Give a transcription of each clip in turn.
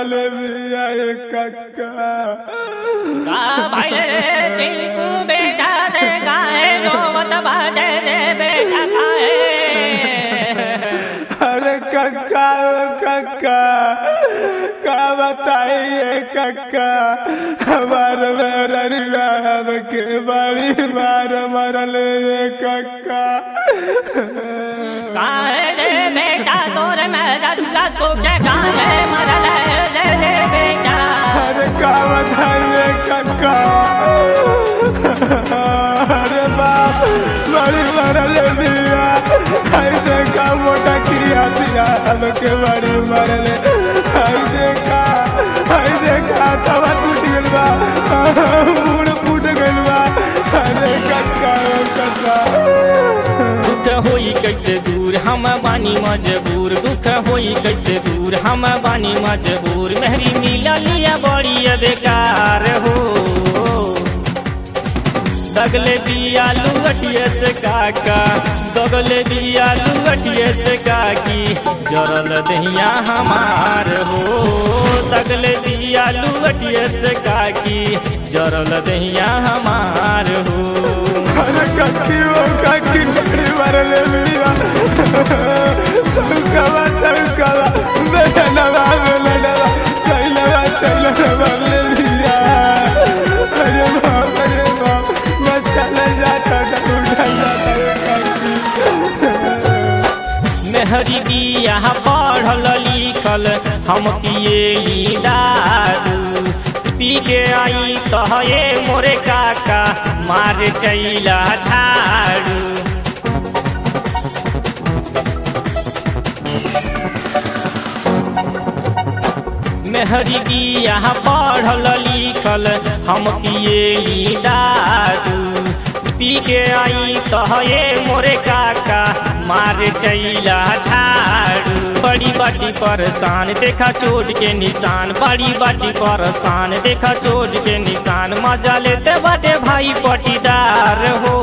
मरले बिया ए कक्का का भइले रे टिंकू बेटा से गाए रोवत बाजे रे बेटा खाए अरे कक्का ओ कक्का का बताइए कक्का हमार मेरा के बड़ी मार मरले ये कक्का काहे रे बेटा तोरे मेरा दुला तो के गाए मरले रे रे बेटा अरे का बताइए कक्का अरे बाप बड़ी मरले दिया आई देखा मोटा क्रिया दिया हमके बड़ी मरले आई देखा आई देखा तवा टूट गइल बा मुड़ फूट गइल बा अरे कक्का ओ कक्का दुख होई कैसे दूर हम बानी मजबूर दुख होई कैसे दूर हम बानी मजबूर मेहरी मिला लिया बड़ी बेकार हो दगले दिया लुअटिए से काका दगले दिया लुअटिए से काकी जरल दहिया हमार हो दगले दिया लुअटिए से काकी जरल दहिया हमार हो अरे कक्की ओ कक्की बड़ी मरले दिया चौकावा चौकावा बेनवा बेनवा चलवा चलवा मरले दिया अरे बाप अरे बाप मैं चले जाता था उठा जाता रे कक्की मेहरी बिया पढ़ल लिखल हम पिए ई दारू पी के आई कहे मोरे काका मार चैला झाड़ू मेहरी बिया पढ़ल लिखल हम पिए ई दारू पी के आई कहे मोरे काका मार चैला झाड़ू बड़ी बाटी परेशान देखा चोट के निशान बड़ी बाटी परेशान देखा चोट के निशान मजा लेते बाटे भाई पटीदार हो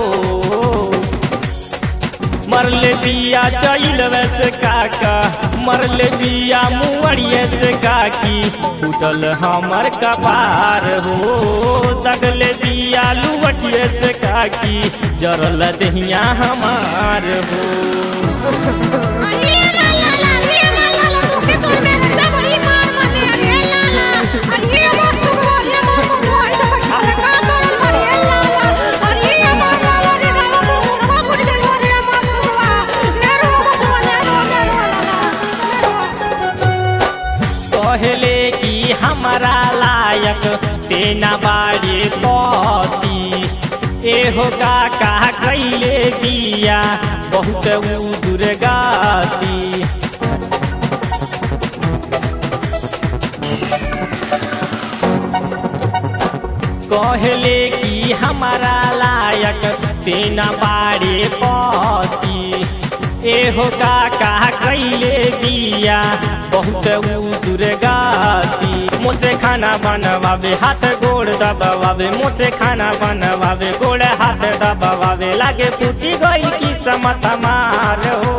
मरले बिया चैल वैसे काका मरले बिया मुअड़िए से काकी उठल हमर कपार हो दगले बिया लुवटिए से काकी जरल दहिया हमार हो अरे ला ला ला रे ला ला ला तू के तोर में हड्डा बड़ी मार माने अरे ला ला अरे मार सुगो अरे मार सुगो अरे तो कछा का तोर अरे ला ला अरे मार ला ला रे ला ला तू मुंडवा फुट गइल अरे मार सुगो नेरो बचवा नेरो नेरो कहले कि हमारा लायक तेना बाड़े पति एहो काका कैले बिया बहुत उ दुर्गाती कहले कि हमारा लायक तेना बाड़े पति एहो काका कैले बिया बहुत उ दुर्गाती मुझसे खाना बनवावे हाथ गोड़ दबावे मुझसे खाना बनवावे गोड़ हाथ दबावे लागे फूटी गई की समत मार हो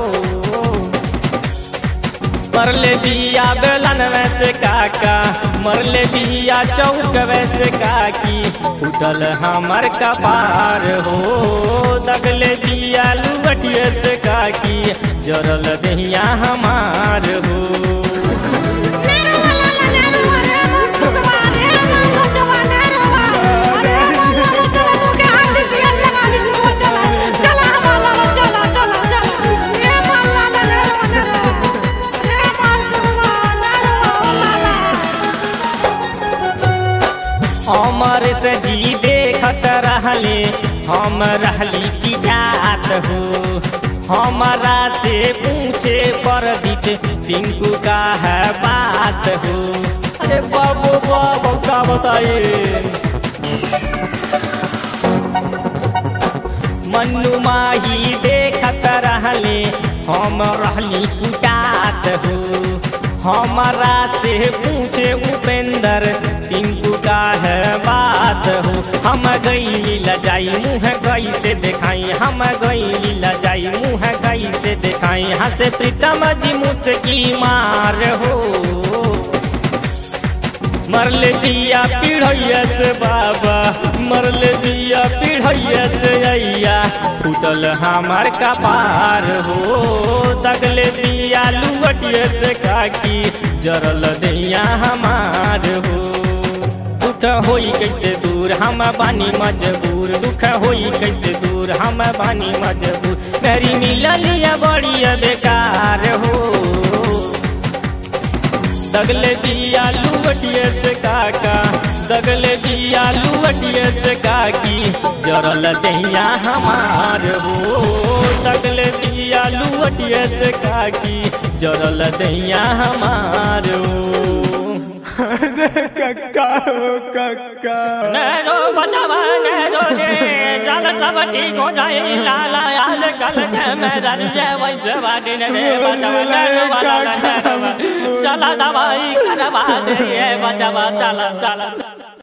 मरले बिया बेलन वैसे काका मरले बिया चौक वैसे काकी उठल हमर कपार हो दगले बिया लुवटिए से काकी जरल दहिया हमार हो नेरो ला ला ला नेरो अरे मार सुगो अरे ला बचवा नेरो अरे मार ला ला चला तू के हाथ से लगा दी सुगो चला चला हमारा चला चला चला ये मार ला ला नेरो नेरो ये मार सुगो नेरो ला ला अमर से जी देखत रहले हम रहली की जात हो हमारा से पूछे पर दिख टिंकू का है बात हो अरे बाबू बाबू का बताए मन्नू माही देखत रहले हम रहली कुटात हो हमारा से पूछे उपेंद्र टिंकू का है बात हो हम गई लजाई मुँह गई से दिखाई हम गई लजाई मुँह गई से दिखाई हंसे प्रीतम जी मुझकी मार हो मरले दिया पीढ़ैया से बाबा मरले दिया पीढ़ैया से अइया टूटल हमार कपार हो दगले दिया लुवटिया से काकी जरल दैया हमार हो दुख होई कैसे दूर हम बानी मजबूर दुख होई कैसे दूर हम बानी मजबूर मेरी मिललिया बड़ी बेकार हो दगले दिया लुवटिए से काका दगले दिया लुवटिए से काकी जरल दैया हमार हो दगले दिया लुवटिए से काकी जरल दैया हमार हो कक्का हो कक्का नैनो बचावा नैनो रे चल सब ठीक हो जाए लाला आज कल मेरा रे वैसे बाटी ने रे बचावा नैनो वाला नैनो चला दवाई करवा दे ये बचावा चला चला चला